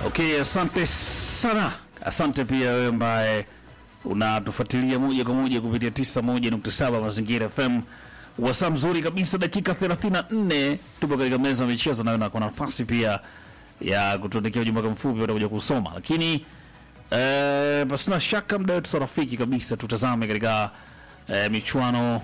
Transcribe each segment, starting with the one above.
Okay, asante sana. Asante pia wewe ambaye unatufuatilia moja kwa moja kupitia 91.7 Mazingira FM. Wasaa mzuri kabisa, dakika 34 tupo katika meza ya michezo, nayo na kuna nafasi pia ya kutuandikia ujumbe wako mfupi utakuja kusoma, lakini eh, pasina shaka muda wetu rafiki kabisa, tutazame katika eh, michuano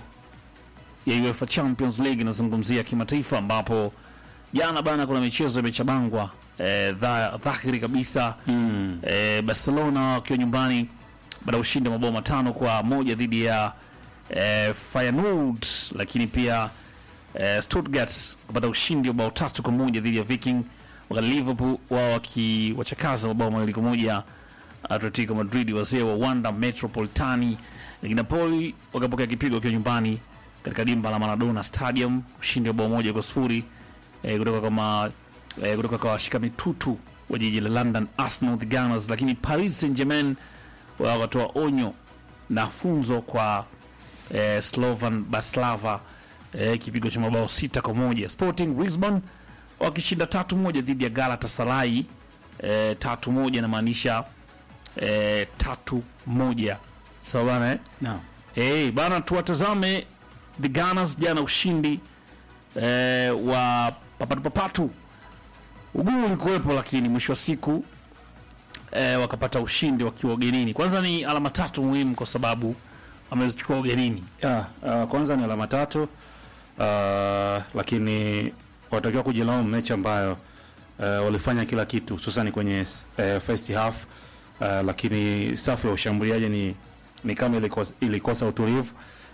ya UEFA Champions League inazungumzia kimataifa, ambapo jana bana kuna michezo imechabangwa eh, dha, dhahiri kabisa mm. eh, Barcelona wakiwa nyumbani baada ya ushindi wa mabao matano kwa moja dhidi ya eh, Feyenoord, lakini pia eh, Stuttgart kupata ushindi wa bao tatu kwa moja dhidi ya Viking, wakati Liverpool wao wakiwachakaza mabao mawili kwa moja Atletico Madrid, wazee wa Wanda Metropolitani, lakini Napoli wakapokea kipigo wakiwa nyumbani katika dimba la Maradona Stadium, ushindi wa bao moja kwa sifuri eh, kutoka kama eh, kutoka kwa washika mitutu wa jiji la London Arsenal the Gunners, lakini Paris Saint-Germain wao wakatoa onyo na funzo kwa eh, Slovan Bratislava eh, kipigo cha mabao sita kwa moja. Sporting Lisbon wakishinda tatu moja dhidi ya Galatasaray eh, tatu moja inamaanisha eh, tatu moja sawa bana eh? Naam. Hey, bana tuwatazame the Gunners jana ushindi eh, wa papatu papatu. Ugumu ulikuwepo, lakini mwisho wa siku eh, wakapata ushindi wakiwa ugenini. Kwanza ni alama tatu muhimu kwa sababu wamezichukua ugenini. Ya, uh, kwanza ni alama tatu uh, lakini watakiwa kujilaumu mechi ambayo uh, walifanya kila kitu hususani kwenye uh, first half uh, lakini safu ya ushambuliaji ni, ni kama ilikosa, ilikosa utulivu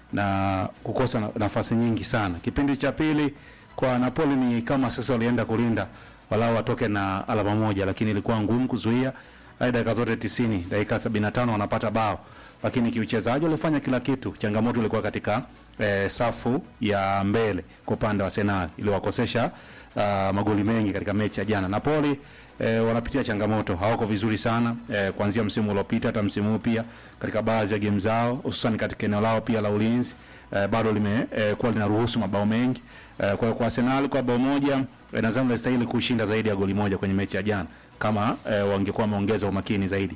na kukosa na, nafasi nyingi sana. Kipindi cha pili kwa Napoli ni kama sasa walienda kulinda walau watoke na alama moja, lakini ilikuwa ngumu kuzuia hadi dakika zote 90, dakika 75 wanapata bao, lakini kiuchezaji walifanya kila kitu. Changamoto ilikuwa katika eh, safu ya mbele kwa upande wa Arsenal iliwakosesha uh, magoli mengi katika mechi ya jana. Napoli eh, wanapitia changamoto, hawako vizuri sana eh, kuanzia msimu uliopita hata msimu huu pia katika baadhi ya game zao, hususan katika eneo lao pia la ulinzi eh, bado limekuwa eh, kuwa linaruhusu mabao mengi eh, kwa kwa Arsenal kwa bao moja eh, nadhani walistahili kushinda zaidi ya goli moja kwenye mechi ya jana kama eh, wangekuwa wameongeza umakini zaidi.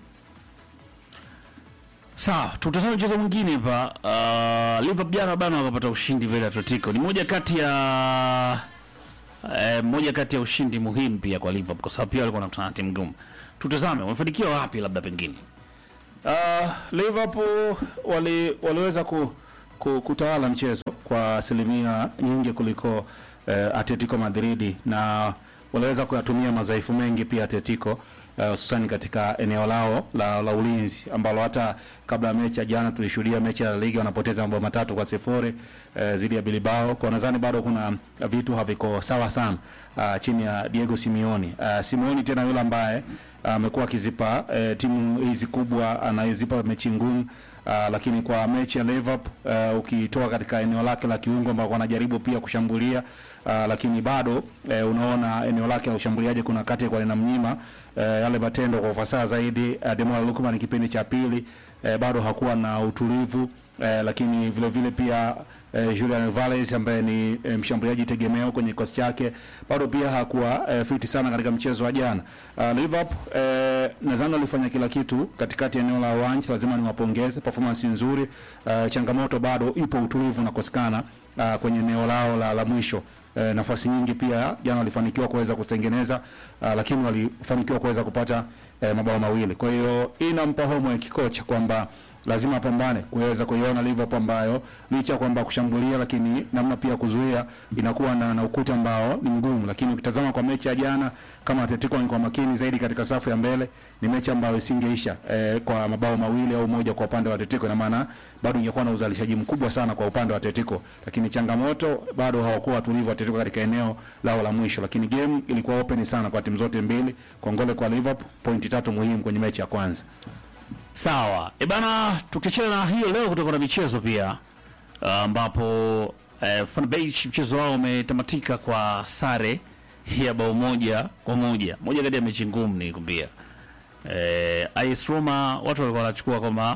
Sawa, tutazame mchezo mwingine hapa. Uh, Liverpool jana bana wakapata ushindi mbele ya Atletico. Ni moja kati ya eh, moja kati ya ushindi muhimu pia kwa Liverpool kwa sababu pia walikuwa wanakutana na timu ngumu. Tutazame wamefanikiwa wapi labda pengine. Uh, Liverpool wali, waliweza ku, ku, kutawala mchezo kwa asilimia nyingi kuliko uh, Atletico Madrid na waliweza kuyatumia madhaifu mengi pia Atletico hususani uh, katika eneo lao la, la ulinzi ambalo hata kabla ya mechi ya jana tulishuhudia mechi ya La Liga wanapoteza mabao matatu kwa sifuri uh, zidi ya Bilbao. Kwa nadhani bado kuna vitu haviko sawa sana uh, chini ya Diego Simeone. Uh, Simeone tena yule ambaye amekuwa uh, akizipa uh, timu hizi kubwa anazipa mechi ngumu Uh, lakini kwa mechi ya Liverpool uh, ukitoka katika eneo lake la kiungo ambao wanajaribu pia kushambulia uh, lakini bado uh, unaona eneo lake la ushambuliaji kuna kati kwa linamnyima uh, yale matendo kwa ufasaha zaidi. Uh, Demola Lookman kipindi cha pili uh, bado hakuwa na utulivu uh, lakini vile vile pia uh, Julian Alvarez ambaye ni uh, mshambuliaji tegemeo kwenye kikosi chake bado pia hakuwa uh, fiti sana katika mchezo wa jana. Uh, Liverpool uh, nadhani walifanya kila kitu katikati ya eneo la uwanja, lazima niwapongeze performance nzuri. Uh, changamoto bado ipo, utulivu unakosekana uh, kwenye eneo lao la, la mwisho. Uh, nafasi nyingi pia jana walifanikiwa kuweza kutengeneza uh, lakini walifanikiwa kuweza kupata uh, mabao mawili. Kwa hiyo hii inampa homework kocha kwamba lazima apambane kuweza kuiona Liverpool ambayo licha kwamba kushambulia, lakini namna pia kuzuia inakuwa na, na ukuta ambao ni mgumu. Lakini ukitazama kwa mechi ya jana, kama Atletico ni kwa makini zaidi katika safu ya mbele, ni mechi ambayo isingeisha eh, kwa mabao mawili au moja kwa upande wa Atletico, na maana bado ingekuwa na uzalishaji mkubwa sana kwa upande wa Atletico, lakini changamoto bado hawakuwa watulivu Atletico katika eneo lao la mwisho, lakini game ilikuwa open sana kwa timu zote mbili. Kongole kwa Liverpool, pointi tatu muhimu kwenye mechi ya kwanza. Sawa. E bana, tukiachana na hiyo leo kutoka na michezo pia ambapo eh, Fenerbahce mchezo wao umetamatika kwa sare ya bao moja kwa moja. Moja kati ya mechi ngumu nilikwambia. Eh, AS Roma watu walikuwa wanachukua kwamba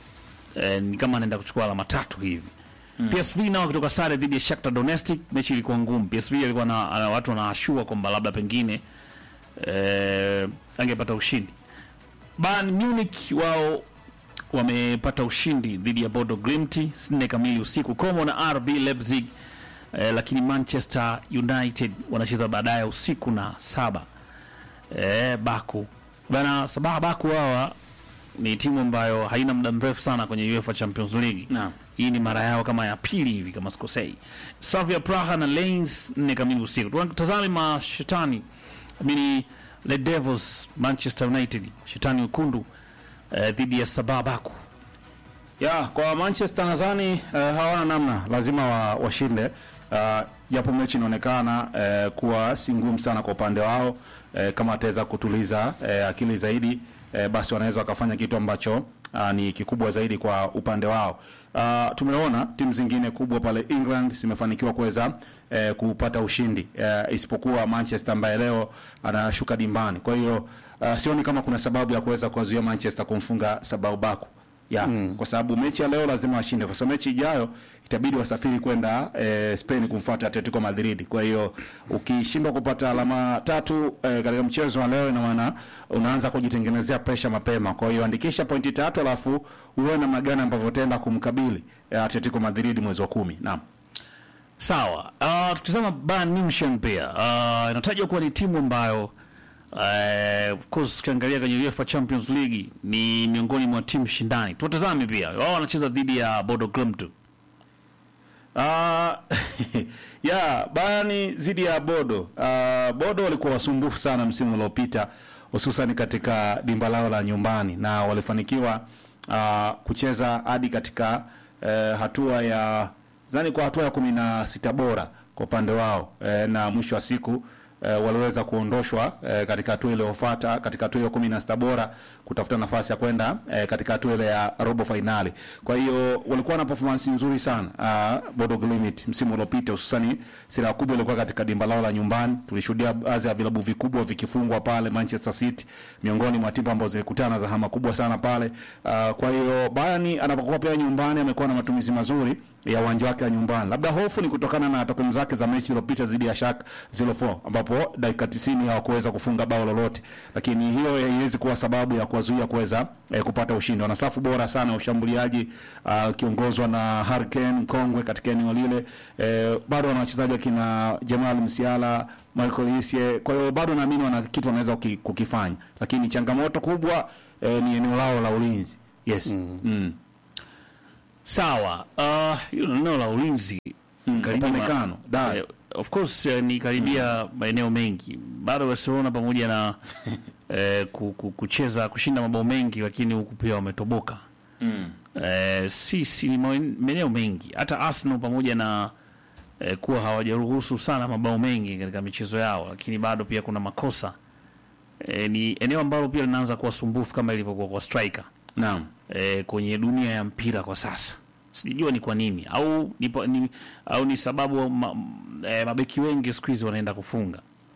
eh, ni kama anaenda kuchukua alama tatu hivi. Mm. PSV nao kutoka sare dhidi ya Shakhtar Donetsk, mechi ilikuwa ngumu. PSV alikuwa na, na watu wanaashua kwamba labda pengine eh, angepata ushindi. Bayern Munich wao wamepata ushindi dhidi ya Bodo Glimt nne kamili usiku Como na RB Leipzig eh, lakini Manchester United wanacheza baadaye usiku na saba eh, Baku bana Sabaha Baku hawa ni timu ambayo haina muda mrefu sana kwenye UEFA Champions League. Naam. Hii ni mara yao kama ya pili hivi kama sikosei. Slavia Praha na Lens nne kamili usiku. Tunatazame mashetani amini The Devils Manchester United shetani wekundu eh, dhidi ya Sabah Baku. ya kwa Manchester nadhani uh, hawana namna, lazima wa, washinde uh, japo mechi inaonekana uh, kuwa si ngumu sana kwa upande wao uh, kama wataweza kutuliza uh, akili zaidi uh, basi wanaweza wakafanya kitu ambacho uh, ni kikubwa zaidi kwa upande wao. Uh, tumeona timu zingine kubwa pale England zimefanikiwa kuweza eh, kupata ushindi eh, isipokuwa Manchester ambaye leo anashuka dimbani. Kwa hiyo uh, sioni kama kuna sababu ya kuweza kuwazuia Manchester kumfunga Sabau Baku ya kwa sababu mechi ya leo lazima washinde, kwa sababu mechi ijayo itabidi wasafiri kwenda eh, Spain kumfuata Atletico Madrid. Kwa hiyo ukishindwa kupata alama tatu eh, katika mchezo wa leo, ina maana unaanza kujitengenezea presha mapema. Kwa hiyo andikisha pointi tatu, alafu uwe namna gani ambavyo utaenda kumkabili eh, Atletico Madrid mwezi wa kumi. Naam. Sawa. Uh, tukitazama Bayern Munich pia uh, inatajwa kuwa ni timu ambayo uh, of course ukiangalia kwenye UEFA Champions League ni miongoni mwa timu shindani. Tuwatazame pia wao wanacheza dhidi ya Bodo Glimt. Uh, ya Bayern dhidi ya Bodo. Uh, Bodo walikuwa wasumbufu sana msimu uliopita hususan katika dimba lao la nyumbani na walifanikiwa uh, kucheza hadi katika uh, hatua ya zani kwa hatua ya kumi na sita bora kwa upande wao uh, na mwisho wa siku eh, waliweza kuondoshwa eh, katika hatua iliyofuata katika hatua ya kumi na sita bora kutafuta nafasi ya kwenda eh, katika hatua ile ya robo fainali. Kwa hiyo walikuwa na performance nzuri sana uh, Bodo Glimt msimu uliopita, hususani silaha kubwa ilikuwa katika dimba lao la nyumbani. Tulishuhudia baadhi ya vilabu vikubwa vikifungwa pale, Manchester City miongoni mwa timu ambazo zilikutana za hama kubwa sana pale. Uh, kwa hiyo Bayern anapokuwa pia nyumbani amekuwa na matumizi mazuri ya uwanja wake wa nyumbani. Labda hofu ni kutokana na takwimu zake za mechi iliyopita dhidi ya Schalke 04 ambapo dakika 90 hawakuweza kufunga bao lolote, lakini hiyo haiwezi kuwa sababu ya kuwazuia kuweza eh, kupata ushindi. Wana safu bora sana ya ushambuliaji ukiongozwa na Harry Kane mkongwe katika eneo lile. Eh, bado wana wachezaji wakina Jamal Musiala, Michael Essien. Kwa hiyo bado naamini wana kitu wanaweza kuki- kukifanya, lakini changamoto kubwa eh, ni eneo lao la ulinzi. Yes. Mm. Sawa. Uh, hilo eneo la ulinzi karibia ma- Upamecano, da. eh, of course eh, ni karibia maeneo mengi bado Barcelona pamoja na eh, ku- ku- kucheza kushinda mabao mengi, lakini huku pia wametoboka Mm. eh, si, si ni maen- maeneo mengi. Hata Arsenal pamoja na eh, kuwa hawajaruhusu sana mabao mengi katika michezo yao, lakini bado pia kuna makosa eh, ni eneo ambalo pia linaanza kuwa sumbufu kama ilivyokuwa kwa striker Naam. eh, kwenye dunia ya mpira kwa sasa. Sijajua ni kwa nini au ni, pa- ni, au ni sababu ma, m- eh, mabeki wengi siku hizi wanaenda kufunga.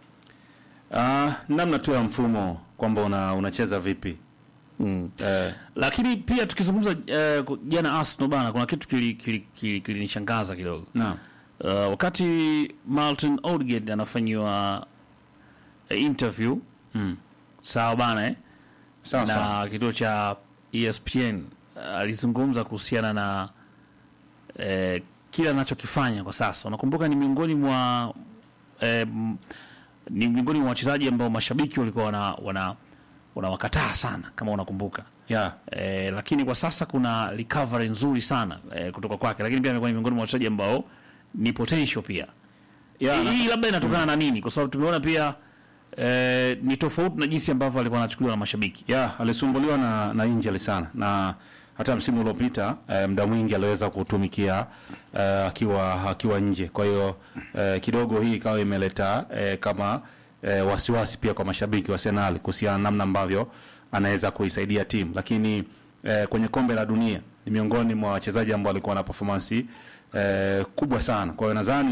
Ah, namna tu ya mfumo kwamba una, unacheza vipi Mm. eh, Lakini pia tukizungumza eh, ku- jana Arsenal bana, kuna kitu kilinishangaza kili, kili, kilinishangaza kidogo naam uh, wakati Martin Odegaard anafanyiwa eh, interview mm. sawa bana eh? sawa sawa na kituo cha ESPN uh, alizungumza kuhusiana na eh, kile anachokifanya kwa sasa. Unakumbuka ni miongoni mwa eh, m- ni miongoni mwa wachezaji ambao mashabiki walikuwa wana wana wanawakataa sana kama unakumbuka. yeah. Eh, lakini kwa sasa kuna recovery nzuri sana eh, kutoka kwake, lakini pia amekuwa ni miongoni mwa wachezaji ambao ni potential pia. Yeah, na- Hii labda inatokana na nini? Kwa sababu tumeona pia eh, ni tofauti na jinsi ambavyo alikuwa anachukuliwa na mashabiki. yeah, alisumbuliwa na, na injury sana na hata msimu uliopita eh, muda mwingi aliweza kutumikia eh, akiwa akiwa nje. Kwa hiyo eh, kidogo hii ikawa imeleta eh, kama eh, wasiwasi pia kwa mashabiki wa Arsenal kuhusiana na namna ambavyo anaweza kuisaidia timu, lakini eh, kwenye kombe la dunia ni miongoni mwa wachezaji ambao walikuwa na performance eh, kubwa sana. Kwa hiyo nadhani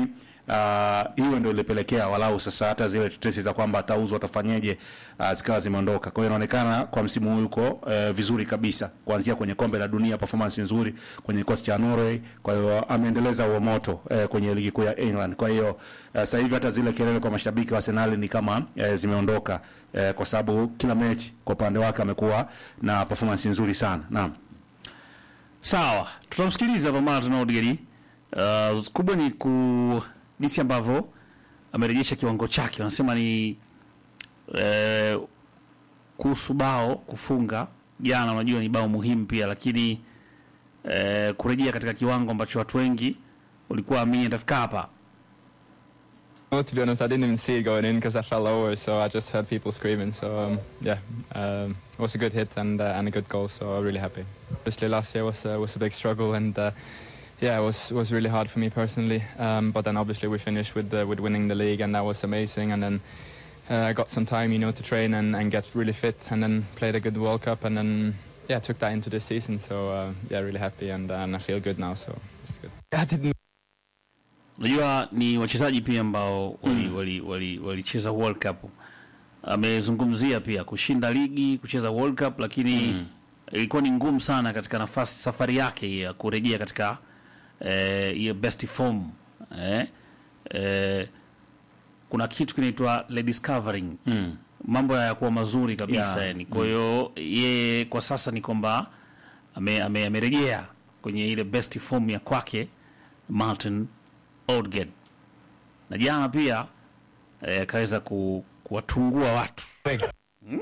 uh, hiyo ndio ilipelekea walau sasa hata zile tetesi za kwamba atauzwa atafanyeje, uh, zikawa zimeondoka. Kwa hiyo inaonekana kwa msimu huu yuko uh, vizuri kabisa, kuanzia kwenye kombe la dunia, performance nzuri kwenye kikosi cha Norway. Kwa hiyo ameendeleza huo moto uh, kwenye ligi kuu ya England. Kwa hiyo uh, sasa hivi hata zile kelele kwa mashabiki wa Arsenal ni kama uh, zimeondoka uh, kwa sababu kila mechi kwa upande wake amekuwa na performance nzuri sana. Naam. Sawa, tutamsikiliza hapa Martin Odegaard. Uh, kubwa ni ku jinsi ambavyo amerejesha kiwango chake. Wanasema ni eh, kuhusu bao kufunga jana, unajua ni bao muhimu pia, lakini eh, kurejea katika kiwango ambacho watu wengi walikuwa amini atafika hapa. No, to be honest, I didn't even see it going in because I fell over, so I just heard people screaming. So um, yeah, um, it was a good hit and uh, and a good goal. So I'm really happy. Obviously, last year was uh, was a big struggle, and uh, yeah, it was was really hard for me personally. Um, but then obviously we finished with uh, with winning the league, and that was amazing. And then uh, I got some time, you know, to train and, and get really fit, and then played a good World Cup, and then yeah, took that into this season. So uh, yeah, really happy, and and I feel good now. So it's good. I didn't Unajua ni wachezaji pia ambao walicheza wali, wali, walicheza World Cup. Amezungumzia pia kushinda ligi, kucheza World Cup, lakini ilikuwa ni ngumu sana katika nafasi safari yake ya kurejea katika eh, hiyo best form eh, eh, kuna kitu kinaitwa rediscovering Mm. mambo yakuwa mazuri kabisa Yeah. yani. Kwa hiyo yeye kwa sasa ni kwamba ame- ame- amerejea kwenye ile best form ya kwake Martin Odegaard, na jana pia eh, akaweza ku, kuwatungua watu Hmm?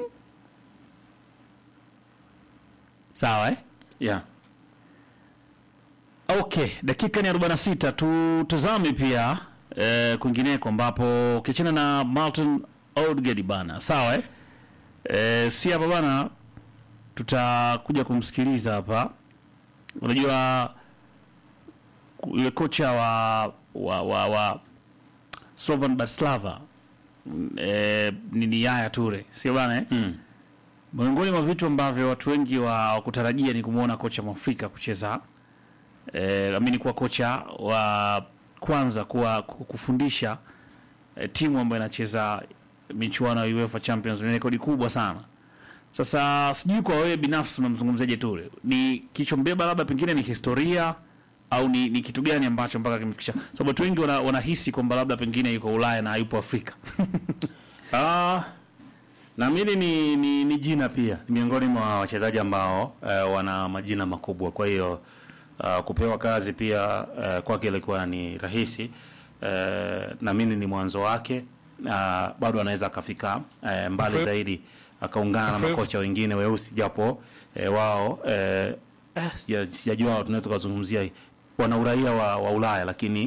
Sawa eh? Yeah. Okay, dakika ni 46. Tutazame pia eh, kwingineko ambapo ukiachana na Martin Odegaard bana, sawa eh? Eh, si hapa bana, tutakuja kumsikiliza hapa. Unajua ku- yule kocha wa wa wa, wa Slovan Bratislava mm, eh, ni Yaya Toure, sio bana eh? Mm. Miongoni mwa vitu ambavyo watu wengi wa wakutarajia ni kumwona kocha Mwafrika kucheza eh, amini kuwa kocha wa kwanza kuwa ku- kufundisha eh, timu ambayo inacheza michuano ya UEFA Champions League. Ni rekodi kubwa sana. Sasa sijui kwa wewe binafsi unamzungumzaje Toure, ni kichombeba labda pengine ni historia au ni, ni kitu gani ambacho mpaka kimfikisha, sababu watu wengi wana, wanahisi kwamba labda pengine yuko Ulaya na hayupo Afrika. Ah, naamini ni, ni, ni jina pia ni miongoni mwa wachezaji ambao eh, wana majina makubwa. Kwa hiyo ah, kupewa kazi pia eh, kwake ilikuwa ni rahisi eh, naamini ni mwanzo wake na bado anaweza akafika eh, mbali zaidi akaungana na makocha wengine weusi japo eh, wao eh, eh, sija- sijajua tunaweza tukazungumzia wana uraia wa, wa Ulaya lakini